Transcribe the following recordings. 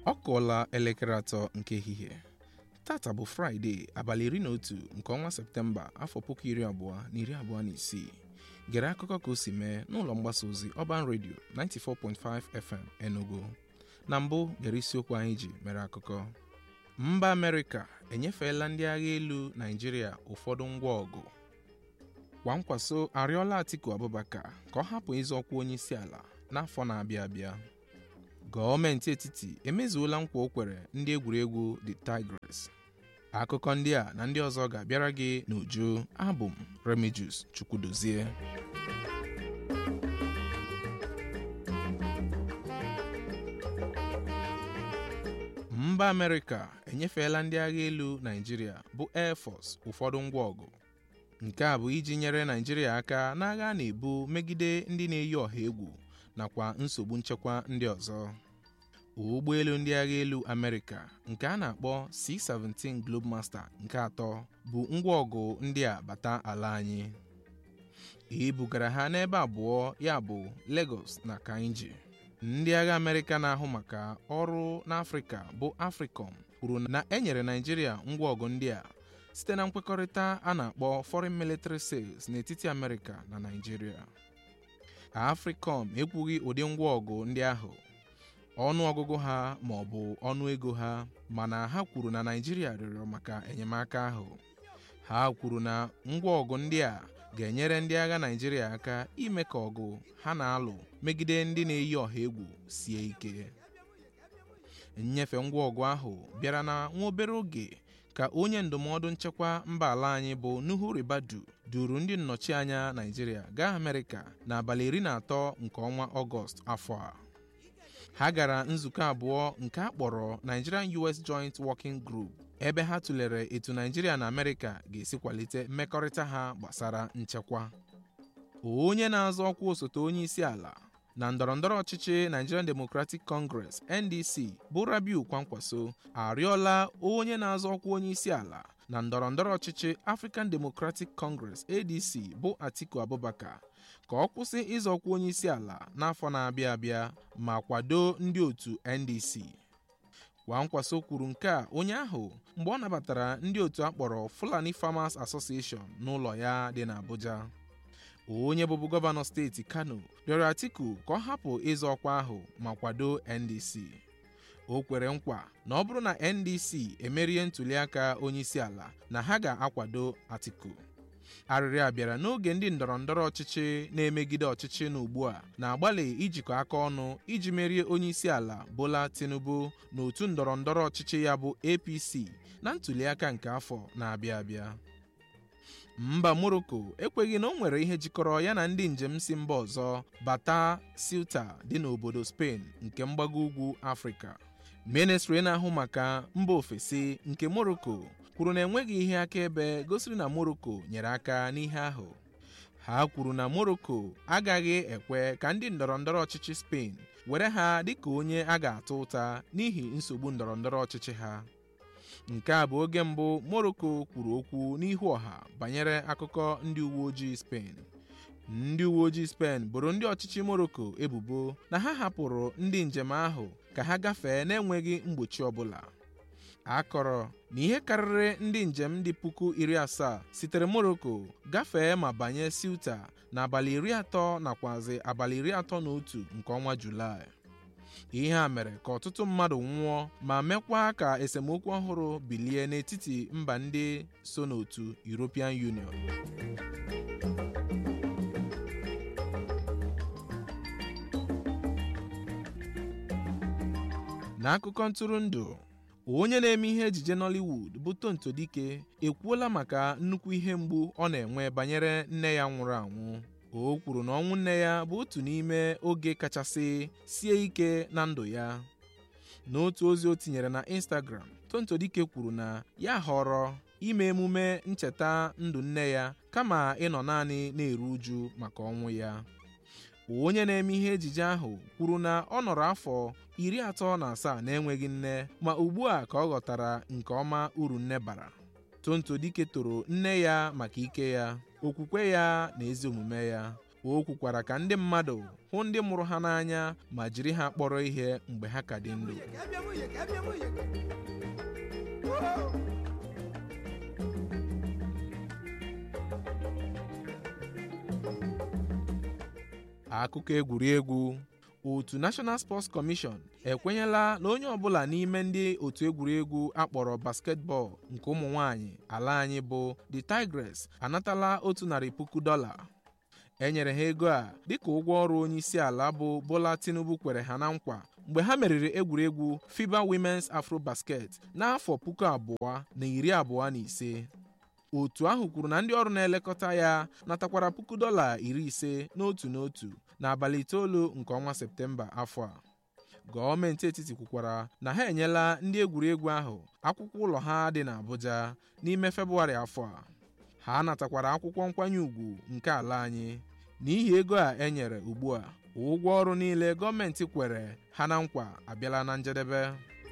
ọ kụọla elekere atọ nke ehihie tata bụ fraịde abalị iri na otu nke ọnwa septemba afọ puku iri abụọ na iri abụọ na isii gere akụkọ ka o si mee n'ụlọ mgbasa ozi ọban redio 94.5 fm enugu na mbụ gere isiokwu anyị ji mere akụkọ mba amerịka enyefeela ndị agha elu naijiria ụfọdụ ngwa ọgụ kwa nkwaso arịọla atiku abubakar ka ọ hapụ ịzọ ọkwa onye isi ala n'afọ na-abịa abịa gọọmenti etiti emezuola nkwa o kwere ndị egwuregwu the tigers akụkọ ndị a na ndị ọzọ ga-abịara gị n'uju abụ m remijus chukwudozie mba amerịka enyefeela ndị agha elu naijiria bụ air force ụfọdụ ngwa ọgụ nke a bụ iji nyere naijiria aka n'agha a na-ebu megide ndị na-eyi ọha egwu nakwa nsogbu nchekwa ndị ọzọ ụgbọelu ndị agha elu amerịka nke a na-akpọ c-17 globemaster nke atọ bụ ngwa ọgụ ndị a bata ala anyị ebugara ha n'ebe abụọ ya bụ Lagos na Kainji ndị agha amerịka na-ahụ maka ọrụ n'afrịka bụ africom kwuru na e nyere naijiria ngwa ọgụ ndị a site na nkwekọrịta a na-akpọ foreign military sales n'etiti amerịka na naijiria africom ekwughị ụdị ngwa ọgụ ndị ahụ ọnụ ọgụgụ ha ma ọ bụ ọnụ ego ha mana ha kwuru na naijiria rịọrọ maka enyemaka ahụ ha kwuru na ngwa ọgụ ndị a ga-enyere ndị agha naijiria aka ime ka ọgụ ha na-alụ megide ndị na-eyi ọha egwu sie ike nnyefe ngwa ọgụ ahụ bịara na nwa obere oge ka onye ndụmọdụ nchekwa mba ala anyị bụ Nuhu Ribadu duru ndị nnọchianya naijiria gaa amerịka n'abalị iri na atọ nke ọnwa ọgọst afọ a ha gara nzukọ abụọ nke a kpọrọ Nigerian US Joint Working Group ebe ha tụlere etu Naijiria na Amerịka ga-esi kwalite mmekọrịta ha gbasara nchekwa onye na-azọ ọkwa osote onye isi ala na ndọrọndọrọ ọchịchị Nigerian Democratic Congress NDC bụ Rabiu Kwankwaso arịọla onye na-azọ ọkwa onye isi ala na ndọrọndọrọ ọchịchị African Democratic Congress ADC bụ Atiku Abubakar ka ọ kwụsị ịzọkwa onye isi ala n'afọ na-abịa abịa ma kwado ndị otu NDC Kwankwaso kwuru nke a onye ahụ mgbe ọ nabatara ndị otu akpọrọ Fulani Farmers Association n'ụlọ ya dị n'Abuja onye bụbu gọvanọ steeti Kano rịọrọ Atiku ka ọ hapụ ịzọ ọkwa ahụ ma kwado NDC o kwere nkwa na ọ bụrụ na NDC emerie ntụliaka onye isi ala na ha ga-akwado Atiku arịrịọ a bịara n'oge ndị ndọrọndọrọ ọchịchị na-emegide ọchịchị n'ugbu a na-agbalị ijikọ aka ọnụ iji merie onye isi ala Bola Tinubu na otu ndọrọndọrọ ọchịchị ya bụ APC na ntụliaka nke afọ na-abịa abịa mba Morocco ekweghị na o nwere ihe jikọrọ ya na ndị njem si mba ọzọ bata Ceuta dị n'obodo Spain nke mgbago ugwu Afrịka ministri na-ahụ maka mba ofesi nke Morocco kwuru na enweghị ihe akaebe gosiri na Morocco nyere aka n'ihe ahụ ha kwuru na Morocco agaghị ekwe ka ndị ndọrọndọrọ ọchịchị Spain were ha dịka onye a ga-ata ụta n'ihi nsogbu ndọrọndọrọ ọchịchị ha nke a bụ oge mbụ Morocco kwuru okwu n'ihu ọha banyere akụkọ ndị uwe ojii Spain ndị uwe ojii Spain boro ndị ọchịchị Morocco ebubo na ha hapụrụ ndị njem ahụ ka ha gafee n'enweghị mgbochi ọbụla a kọrọ na ihe karịrị ndị njem dị puku iri asaa sitere Morocco gafee ma banye Ceuta n'abalị iri atọ nakwazi abalị iri atọ na otu nke ọnwa Julaị ihe a mere ka ọtụtụ mmadụ nwụọ ma mekwa ka esemokwu ọhụrụ bilie n'etiti mba ndị so n'otu European Union n'akụkọ ntụrụndụ onye na-eme ihe ejije Nollywood bụ Tonto Dike ekwuola maka nnukwu ihe mgbu ọ na-enwe banyere nne ya nwụrụ anwụ o kwuru na ọnwụ nne ya bụ otu n'ime oge kachasị sie ike na ndụ ya n'otu ozi o tinyere na Instagram Tonto Dike kwuru na ya họrọ ime emume ncheta ndụ nne ya kama ịnọ naanị na-eru uju maka ọnwụ ya onye na-eme ihe ejije ahụ kwuru na ọ nọrọ afọ iri atọ na asaa na-enweghị nne ma ugbu a ka ọ ghọtara nke ọma uru nne bara Tonto Dike toro nne ya maka ike ya okwukwe ya na ezi omume ya o kwukwara ka ndị mmadụ hụ ndị mụrụ ha n'anya ma jiri ha kpọrọ ihe mgbe ha ka dị ndụ akụkọ egwuregwu otu National Sports Commission ekwenyela na onye ọbụla n'ime ndị otu egwuregwu akpọrọ basketball nke ụmụ nwanyị ala anyị bụ the Tigress anatala otu narị puku dọla e nyere ha ego a dịka ụgwọ ọrụ onye isi ala bụ Bola Tinubu kwere ha na nkwa mgbe ha meriri egwuregwu FIBA Women's Afrobasket n'afọ puku abụọ na iri abụọ na ise otu ahụ kwuru na ndị ọrụ na-elekọta ya natakwara puku dọla iri ise n'otu n'otu n'abalị itoolu nke ọnwa Septemba afọ a gọọmenti etiti kwukwara na ha enyela ndị egwuregwu ahụ akwụkwọ ụlọ ha dị n'Abuja n'ime Febụwarị afọ a ha natakwara akwụkwọ nkwanye ùgwù nke ala anyị n'ihi ego a e nyere ugbu a ụgwọ ọrụ niile gọọmenti kwere ha na nkwa abịala na njedebe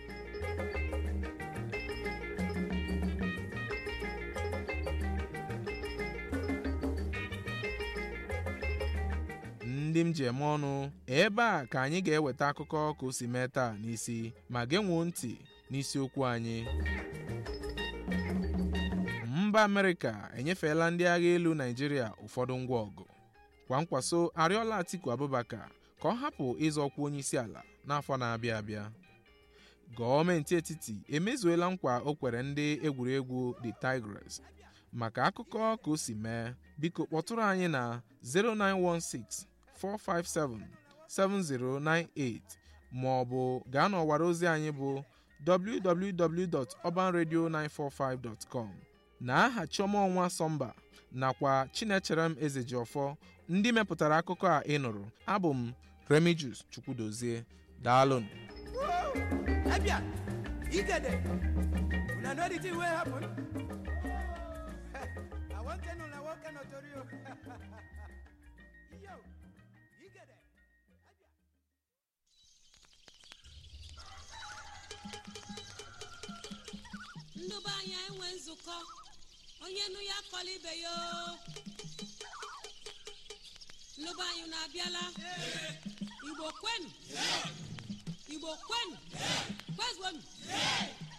ndị m ji eme ọnụ ebe a ka anyị ga-eweta akụkọ ka o si mee taa n'isi ma genwuo ntị n'isiokwu anyị mba Amerịka enyefeela ndị agha elu Naịjirịa ụfọdụ ngwa ọgụ kwa nkwaso arịọla Atiku Abubakar ka ọ hapụ ịzọ ọkwa onye isi ala n'afọ na-abịa abịa gọọmenti etiti emezuola nkwa o kwere ndị egwuregwu the Tigress maka akụkọ ka o si mee biko kpọtụrụ anyị na 0916 457 7098 ma ọ bụ gaa n'ọwara ozi anyị bụ www.urbanradio945.com na aha Chioma Ọnwa Sọmba nakwa Chinecherem Ezejiọfọ ndị mepụtara akụkọ a ị nụrụ abụ m Remigius Chukwudozie daalụnụ Abia, Igede, una know the thing wey happen? I wan tell una one kind of tori o. Yo, Igede. ndụba anyị enwe nzukọ onye nụ ya akọla ibe ya o. ndụba anyị na-abịala igbo kwenu igbo kwenu kwezuonu